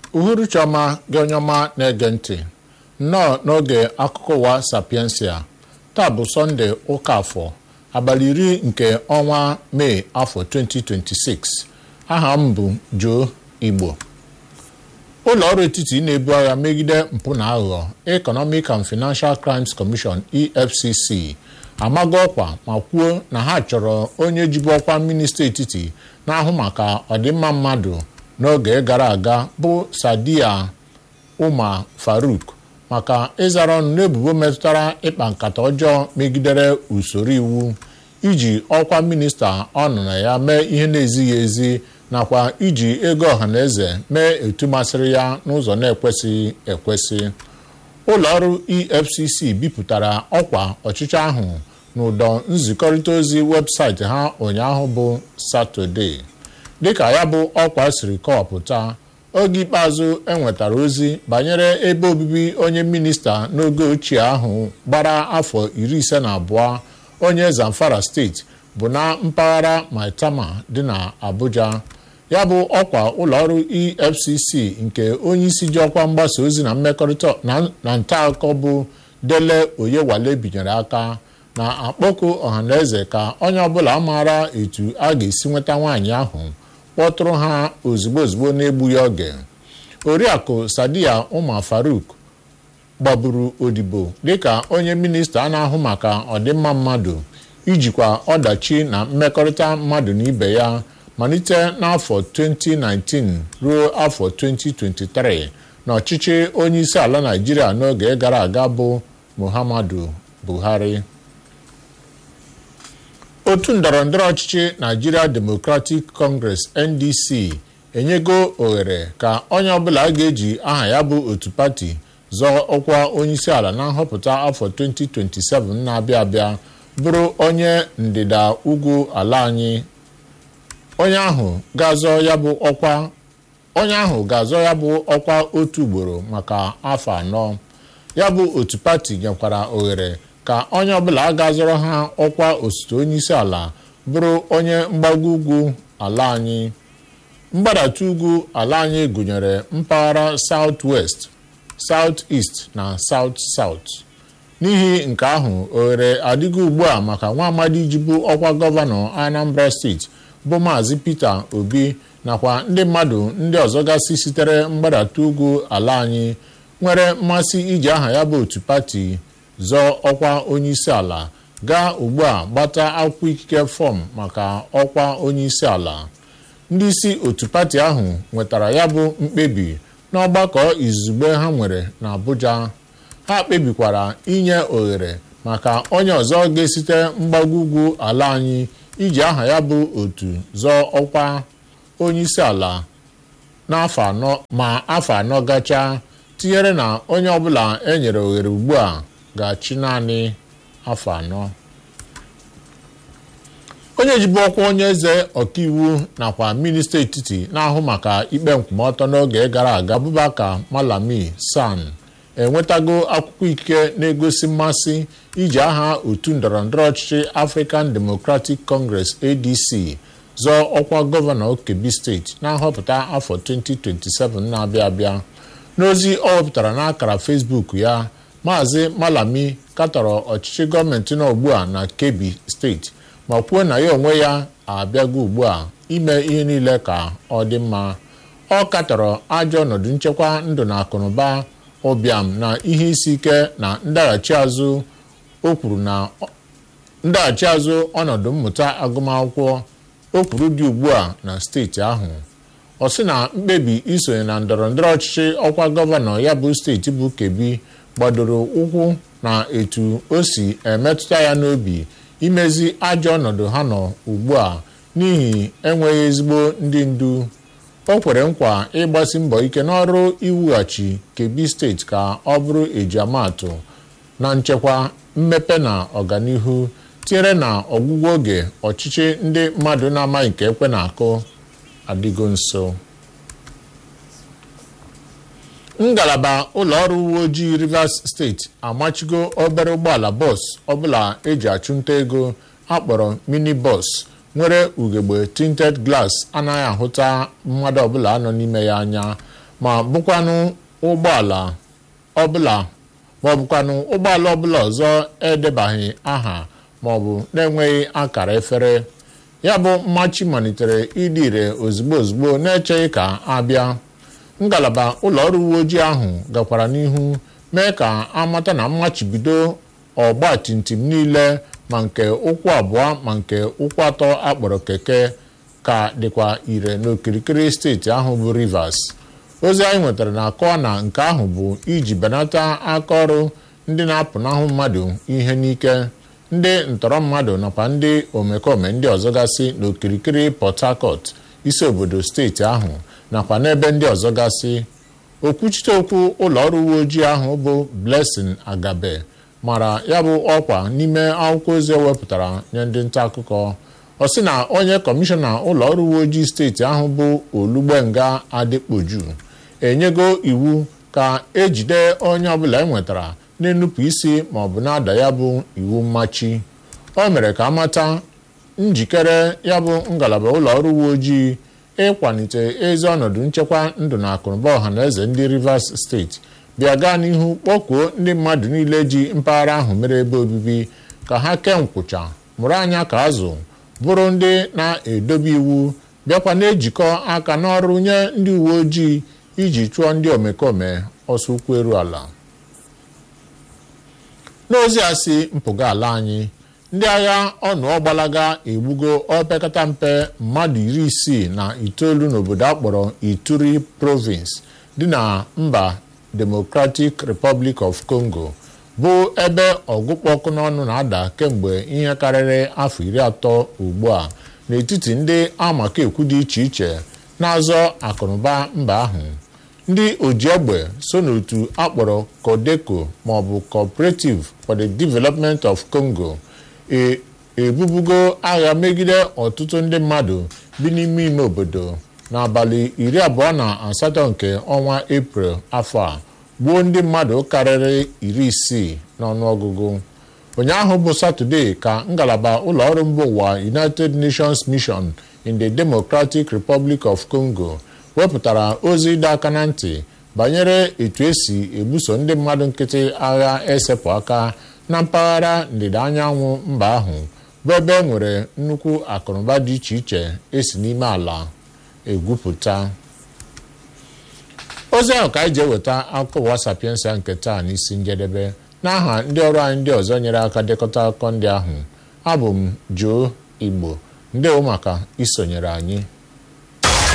uhuruchi ọma gị onye ọma na-ege ntị nnọọ n'oge akụkọ ụwa sapiensia taa bụ sọnde ụka afọ abalị iri nke ọnwa mee afọ 2026 aha m bụ Joe Igbo ụlọ ọrụ etiti na-ebu agha megide mpụ na aghụghọ Economic and Financial Crimes Commission EFCC amago ọkwa ma kwuo na ha chọrọ onye jibu ọkwa minista etiti na-ahụ maka ọdịmma mmadụ n'oge gara aga bụ Sadia Umar Faruk maka ịzara ọnụ n'ebubo metụtara ịkpa nkata ọjọọ megidere usoro iwu iji ọkwa minista ọ nọ na ya mee ihe na-ezighị ezi nakwa iji ego ọhaneze mee etu masịrị ya n'ụzọ na-ekwesịghị ekwesị ụlọ ọrụ EFCC bipụtara ọkwa ọchịchị ahụ n'ụdọ nzikọrịta ozi webụsaịtị ha ụnyaahụ bụ Satọde dịka ya bụ ọkwa siri kọwapụta oge ikpeazụ enwetara ozi banyere ebe obibi onye minista n'oge ochie ahụ gbara afọ iri ise na abụọ onye Zamfara steeti bụ na mpaghara Maitama dị na Abuja ya bụ ọkwa ụlọọrụ EFCC nke onyeisi ji ọkwa mgbasa ozi na mmekọrịta na nta akụkọ bụ Dele Oyewale binyere aka na-akpọku ọhaneze ka onye ọbụla maara etu a ga-esi nweta nwaanyị ahụ kpọtụrụ ha ozugbo ozugbo n'egbughị oge oriakụ Sadia Umar Faruk gbagburu odibo dịka onye minista na-ahụ maka ọdịmma mmadụ ijikwa ọdachi na mmekọrịta mmadụ na ibe ya malite n'afọ 2019 ruo afọ 2023 n'ọchịchị onye isi ala Naịjirịa n'oge gara aga bụ Muhammadu Buhari otu ndọrọndọrọ ọchịchị Nigeria Democratic Congress NDC enyego ohere ka onye ọbụla ga-eji aha ya bụ otu pati zọọ ọkwa onyeisiala na nhọpụta afọ 2027 na-abịa abịa bụrụ onye ndịda ugwu ala anyị onye ahụ ga-azọ ya bụ ọkwa onye ahụ ga-azọ ya bụ ọkwa otu ugboro maka afọ anọ ya bụ otu pati nyekwara ohere ka onye ọbụla ga-azọrọ ha ọkwa osote onyeisi ala bụrụ onye mgbago ugwu ala anyị mgbadata ugwu ala anyị gụnyere mpaghara South West South East na South South n'ihi nke ahụ ohere adịgo ugbu a maka nwa amadi jibu ọkwa gọvanọ Anambra steeti bụ maazị Peter Obi nakwa ndị mmadụ ndị ọzọ gasị sitere mgbadata ugwu ala anyị nwere mmasị iji aha ya bụ otu pati zọọ ọkwa onyeisi ala gaa ugbu a gbata akwụkwọ ikike fọm maka ọkwa onyeisi ala ndị isi otu pati ahụ nwetara ya bụ mkpebi n'ọgbakọ izugbe ha nwere na Abuja ha kpebikwara inye ohere maka onye ọzọ ga-esite mgbago ugwu ala anyị iji aha ya bụ otu zọọ ọkwa onyeisi ala n'afọ anọ ma afọ anọ gachaa tinyere na onye ọbụla e nyere ohere ugbu a ga-achị naanị afọ anọ onye jibu ọkwa onye eze ọkaiwu nakwa minista etiti na-ahụ maka ikpe nkwụmọtọ n'oge gara aga Abubakar Malami San enwetago akwụkwọ ikike na-egosi mmasị iji aha otu ndọrọndọrọ ọchịchị African Democratic Congress ADC zọọ ọkwa gọvanọ Kebbi steeti na nhọpụta afọ 2027 na-abịa abịa n'ozi ọ wepụtara n'akara Facebook ya Maazị Malami katọrọ ọchịchị gọọmenti nọ ugbu a na Kebbi steeti ma kwuo na ya onwe ya abịago ugbu a ime ihe niile ka ọ dị mma ọ katọrọ ajọ ọnọdụ nchekwa ndụ na akụnụba ụbịam na ihe isi ike na ndaghachi azụ o kwuru na ndaghachi azụ ọnọdụ mmụta agụmakwụkwọ o kwuru dị ugbu a na steeti ahụ ọ sị na mkpebi isonye na ndọrọndọrọ ọchịchị ọkwa gọvanọ ya bụ steeti bụ Kebbi gbadoro ụkwụ na etu o si emetụta ya n'obi imezi ajọ ọnọdụ ha nọ ugbu a n'ihi enweghị ezigbo ndị ndu o kwere nkwa ịgbasi mbọ ike n'ọrụ iwughachi Kebbi steeti ka ọ bụrụ ejiamaatụ na nchekwa mmepe na ọganihu tinyere na ọgwụgwụ oge ọchịchị ndị mmadụ na-amaghị nke ekwe na-akụ adịgo nso ngalaba ụlọọrụ uwe ojii Rivers steeti amachigo obere ụgbọala bọs ọbụla eji achụnta ego akpọrọ mini bọs nwere ugegbe tinted glass anaghị ahụta mmadụ ọbụla nọ n'ime ya anya ma bụkwanụ ụgbọala ọbụla ma ọ bụkwanụ ụgbọala ọbụla ọzọ edebaghị aha ma ọ bụ na-enweghị akara efere ya bụ mmachi malitere ịdị ire ozugbo ozugbo na-echeghị ka abịa ngalaba ụlọ ọrụ uwe ojii ahụ gakwara n'ihu mee ka amata na mmachibido ọgba timtim niile ma nke ụkwụ abụọ ma nke ụkwụ atọ akpọrọ keke ka dịkwa ire n'okirikiri steeti ahụ bụ Rivers ozi anyị nwetara na-akọwa na nke ahụ bụ iji benata aka ọrụ ndị na-apụnahụ mmadụ ihe n'ike ndị ntọrọ mmadụ nakwa ndị omekome ndị ọzọ gasị n'okirikiri Port Harcourt isi obodo steeti ahụ nakwa n'ebe ndị ọzọ gasị okwuchite okwu ụlọ ọrụ uwe ojii ahụ bụ Blessing Agabe mara ya bụ ọkwa n'ime akwụkwọ ozi ewepụtara nye ndị nta akụkọ ọ sị na onye kọmishọna ụlọ ọrụ uwe ojii steeti ahụ bụ Olugbenga Adekpoju enyego iwu ka ejide onye ọbụla enwetara na-enupụ isi ma ọ bụ na-ada ya bụ iwu mmachi o mere ka amata njikere ya bụ ngalaba ụlọ ọrụ uwe ojii ịkwalite ezi ọnọdụ nchekwa ndụ na akụnụba ọha na eze ndị Rivers steeti bịa gaa n'ihu kpọkuo ndị mmadụ niile ji mpaghara ahụ mere ebe obibi ka ha kee nkwụcha mụrụ anya ka azụ bụrụ ndị na-edobe iwu bịakwa na-ejikọ aka n'ọrụ nye ndị uwe ojii iji chụọ ndị omekome ọsọ ụkwụ eru ala n'ozi a si mpụga ala anyị ndị agha ọnụọgbalaga egbugo opekata mpe mmadụ iri isii na itoolu n'obodo akpọrọ Ituri province dị na mba Democratic Republic of Congo bụ ebe ọgụkpọkụ n'ọnụ na-ada kemgbe ihe karịrị afọ iri atọ ugbu a n'etiti ndị amaka ekwu dị iche iche na-azọ akụnụba mba ahụ ndị oji egbe so n'otu akpọrọ Codeco maọbụ Cooperative for the Development of Congo ebubugo agha megide ọtụtụ ndị mmadụ bi n'ime ime obodo n'abalị iri abụọ na asatọ nke ọnwa Eprel afọ a gbuo ndị mmadụ karịrị iri isii n'ọnụọgụgụ ụnyaahụ bụ Satọde ka ngalaba ụlọ ọrụ mba ụwa United Nations Mission in the Democratic Republic of Congo wepụtara ozi ịdọ aka na ntị banyere etu esi ebuso ndị mmadụ nkịtị agha esepụ aka na mpaghara ndịda anyanwụ mba ahụ bụ ebe e nwere nnukwu akụnụba dị iche iche esi n'ime ala egwupụta ozi ahụ ka anyị ji eweta akụkọ ụwa sapiensa nke taa n'isi njedebe n'aha ndị ọrụ anyị ndị ọzọ nyere aka dekọta akụkọ ndị ahụ abụ m Joe Igbo ndewo maka isonyere anyị